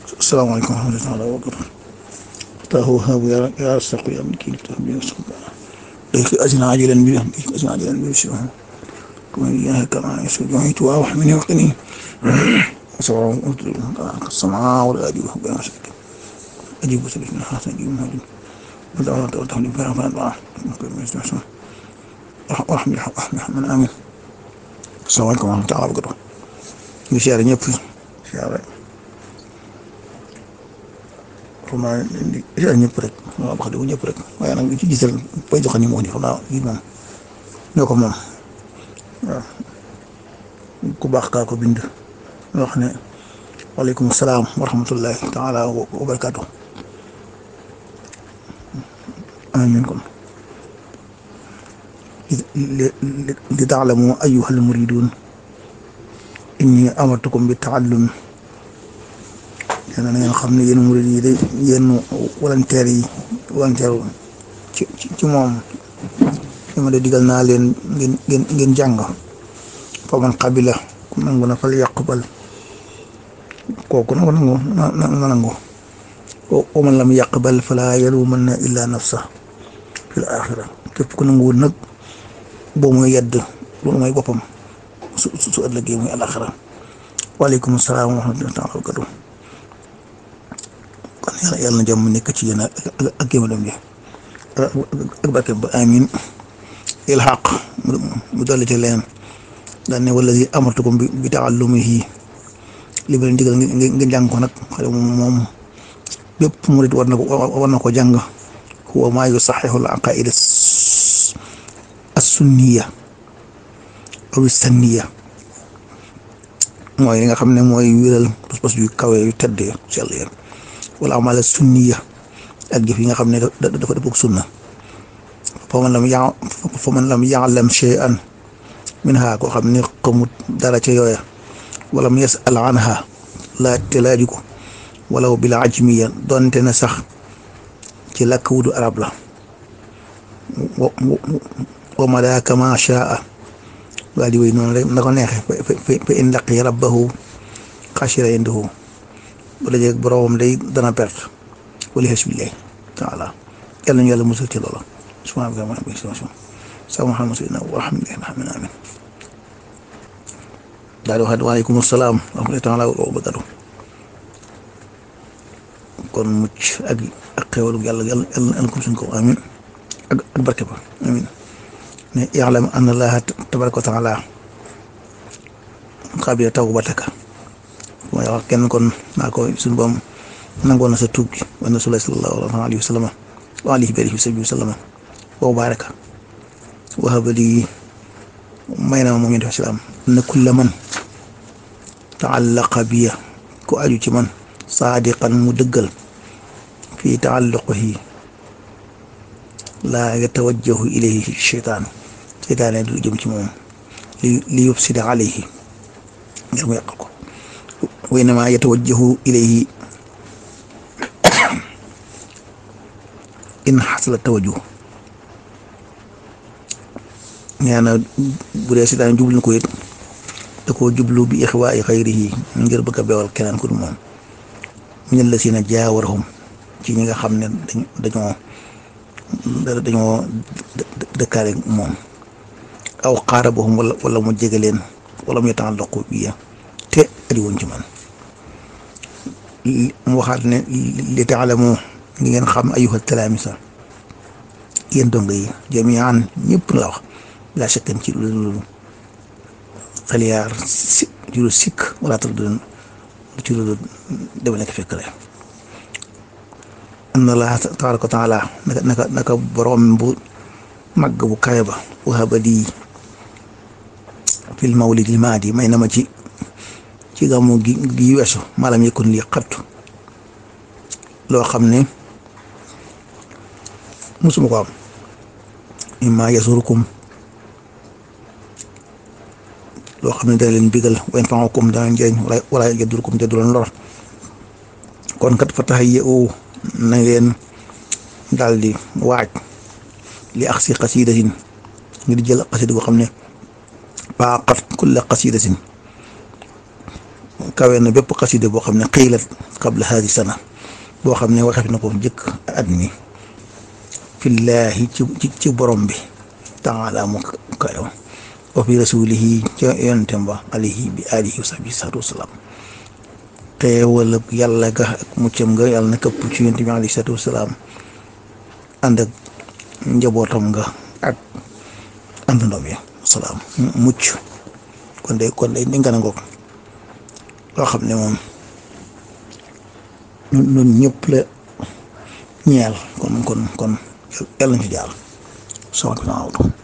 asalaamaaleykum wa rahmatulah wa barakatuh taahu habu ya ya saqu ya min kii tax bi saqu dayk azina ajilan bi dayk azina ajilan bi shi kuma ya kama yasu johi tu wa min waqtini sawa sama wal adi wa bayan shak aji bu sabina hasan ji muhammad bada ta ta ni bara bara ba ko mi sa sa rahmi rahmi amin asalaamaaleykum wa rahmatulah wa barakatuh ñu siyaare ñëpp siyaare xam naa siyaare ñëpp rek waaw wax dëgg ñëpp rek waaye nag ci gisal bay joxe ni moo di xam naa lii moom ñoo ko moom waaw ku baax kaa ko bind wax ne waaleykum salaam wa rahmatullahi taala wa barakaatu amiin kon li taalamu ayyuhal muridun inni amartukum bi taallum yéen na ngeen xam ne yéen murid yi day yéen volontaire yi volontaire ci ci moom li ma de digal naa leen ngeen ngeen ngeen jàng fa man qabila ku nangu na fal yaqbal kooku nangu nangu na nangu wa man lam yaqbal fala yalumanna illa nafsa fil axira képp ku nanguwul nag boo mooy yedd loolu mooy boppam su su ëllëgee muy alaxira waaleykum salaam wa rahmatulah wa barakatuh kon yàlla yàlla na jàmm nekk ci yéen ak ak yéen a dem ak barke ba amin ilhaq mu dolli ci leen daan ne wala si amartukum bi bi taallumihi li ma leen digal ngeen jàng ko nag xale moom bépp murit war na ko war na ko jàng huwa maa yusaxihu al aqaida as-sunniya aw sanniya mooy li nga xam ne mooy wéral pas-pas yu kawe yu tedd yu sell ya wala amala sunniya ak jëf yi nga xam ne dafa dëppog sunna fa man lam ya fa man lam yaalam shay'an minha koo xam ne xamut dara ca yooya wala mu yasal anha laaj te laaju ko walaw bil ajmiya donte na sax ci làkk wudu arab la wa malaaka ma shaa waa di wéy noonu rek na ko neexee fa in laqi rabbahu xasira indahu bu dajeeg boroomam day dana perte wala xasbillahi taala yàlla ñu yàlla musal ci loola subhaana rabbil izzati amma yasifuun sa Muhammad sayyidina wa rahmatullahi amin daal di waxaat waaleykum salaam wa rahmatullahi taala wa barakatuh kon mucc ak ak xéwalu yàlla yàlla yàlla ko suñ ko amin ak ak barke ba amin ne ya'lam anna allaha tabaraka wa taala xaabila tawbataka mooy wax kenn kon naa ko suñu boom nangoon na sa tuub gi wa rasulullah sallallahu alayhi wa sallam wa alihi bi alihi wa sallam wa baraka wa habali may na ma moom yonent bi salaam na kulla man taallaqa biya ku aju ci man saadiqan mu dëggal fii taalluqihi laa yatawajjahu ilayhi cheytaan seytaane du jëm ci moom li li yufsida alayhi ngir mu yàqal ko wa innama yatawajjahu ilayhi in xasala tawajjuh nee na bu dee seytaane jublu ko it da koo jublu bi ixwaa'i xayrihi ngir bëgg a beewal keneen ku dul moom min allazina jaawarahum ci ñi nga xam ne dañoo dañoo dëkkaale moom aw qaarabahum wala wala mu jege leen wala mu yataallaqu bi te adi woon ci man mu waxaat ne li taalamu ngi ngeen xam ayyuha talaamisa yéen dong yi jamian ñëpp la wax bila shakkan ci lu xaliyaar si ci lu sikk wala tax du ci lu dama nekk fekk rek anna allah tabaraka wa taala naka naka naka borom bu màgg bu kawe ba wahaba di fil mawlid li maadi may na ma ci ci gàmmu gi gi weesu maalam yëkkun lii xattu loo xam ne musuma ko am imma yasurukum loo xam ne dana leen bigal wa yanfa'ukum dana leen jëriñ wala wala yadurrukum te du leen lor kon kat fa tahayyu na ngeen daal di waaj li ax si xasidatin ngir jël xasida boo xam ne baaqat kulla xasidatin kawe na bépp xaside boo xam ne xiilat qabla haadi sana boo xam ne waxef na ko jëkk at mi fillaahi ci ci borom bi taala mu kayo wa fi rasulihi ca yontem ba alayhi bi alihi wa sahbihi salaatu wasalaam xeewal yàlla ga ak muccam nga yàlla na këpp ci yonent bi alayhi salaatu wasalaam ànd ak njabootam nga ak àndandoom yi salaam mucc kon de kon de ni nga ngoog loo xam ne moom ñun ñun ñëpp la ñeel kon kon kon yàlla nañ ci jaar sama